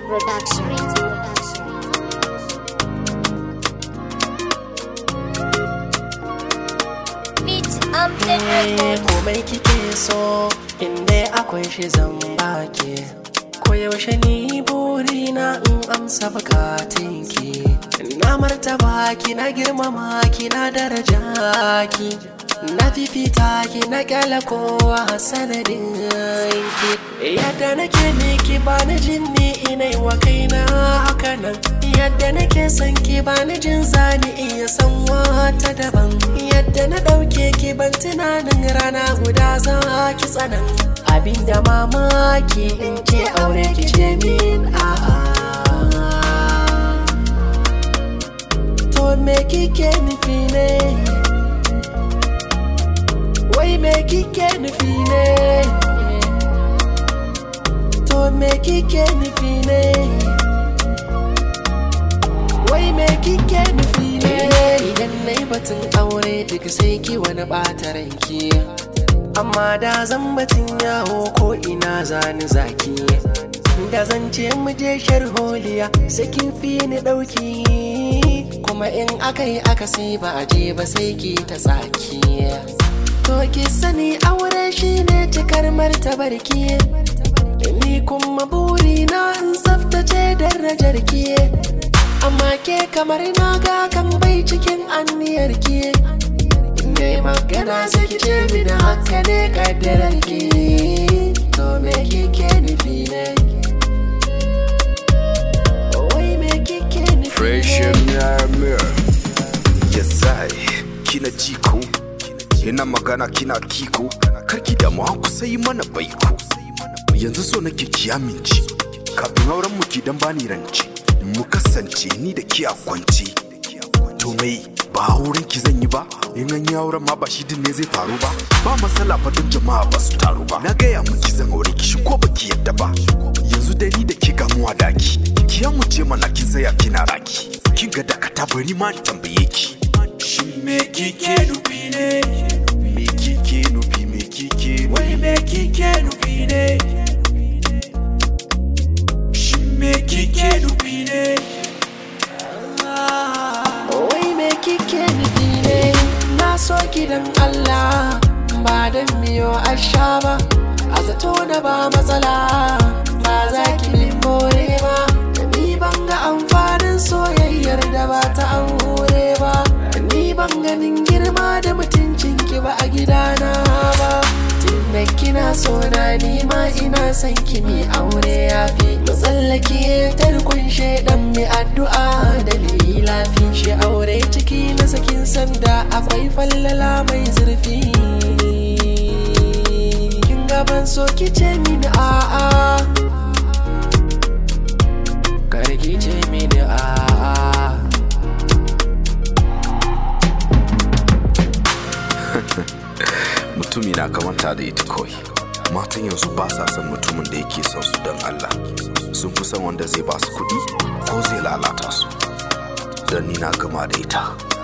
Production. Beat Amplin Eh, Records. komai kike so inda akwai shi zan baki koyaushe ni burina in amsa bukatunki na martaba ki na girmama ki na daraja ki na fifita ki na kyala kowa sanadin ki yadda nake miki ba na jin ni inai wa kaina haka nan yadda nake son ki ba ni jin zani iya san wata daban yadda na ɗauke ki ban tunanin rana guda za ki tsanan abinda mamaki in ce aure ki ce min a'a to me kike nufi ne wai me kike nufi ne to me kike nufi ne wai me kike nufi ne idan na yi batun aure duk sai ki wani ɓata ranki amma da zan batun yawo ko ina zani zaki da zan ce mu je sharholiya sai kin fi ni ɗauki kuma in aka yi aka sai ba a je ba sai ki ta tsaki to ki sani aure shine cikar martabarki ni kuma burina in tsaftace darajar ki amma ke kamar na ga kan bai cikin anniyar ki ne magana sai ki ce mini haka ne kaddarar ki to me kike nufi ne wai me kike nufi Fresh Mirror Yesai kina jiko Ina magana kina kiko Karki da mu ku sai mana baiko Yanzu so nake ki amince Kafin auren mu ki dan bani rance Mu kasance ni da ki a kwance To mai ba auren ki zan yi ba In an yi auren ma ba shi din ne zai faru ba Ba matsala fa don jama'a ba su taru ba Na gaya miki zan aure ki shi ko baki yadda ba Yanzu dai ni da ke gamuwa daki Ki mu ce mana kin tsaya kina raki Kin ga dakata bari ma in tambaye ki Shin me kike nufi ne Me kike nufi me kike Wai me kike nufi ne Shin me kike nufi ne wai me kike nufi ne na so gidan Allah ba dan miyo asha ba a zato na ba matsala ba za ki min more ba ni ban ga amfanin soyayyar da ba ta aure ba ni ban ganin girma da mutuncin ki ba a gidana ba tunda kina so na ni ma ina son ki mi aure yafi mu tsallake tarkon shaidan mi addu'a da lafi shi aure ciki na sakin sanda akwai fallala mai zurfi kin gaban so ki ce mini a'a kar ki ce mini a'a Mutumi na kamanta da ita kawai Matan yanzu ba sa son mutumin da yake son su don Allah Sun fi son wanda zai ba su kuɗi ko zai lalata su Don ni na gama da ita